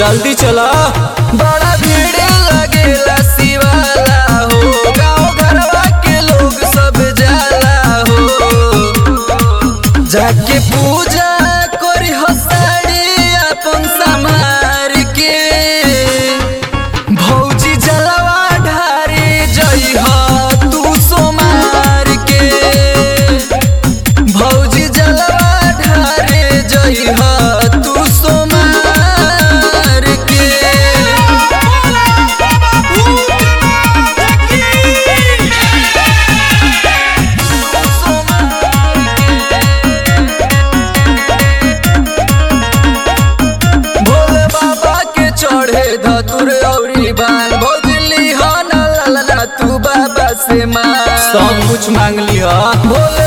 जल्दी चला बड़ा भीड़ लगेला शिवाला हो गाँव घरवा के लोग सब जाला हो जाके पूजा करी हो साड़ी अपन समार के भौजी जलवा ढारे जई हो तू सोमार के भौजी जलवा ढारे जई हो तू सोमार के भोले बाबा के चढ़े धतुर औरी बाल भोजली हो न ललना तू बाबा से मां सब कुछ मांग लिया भोले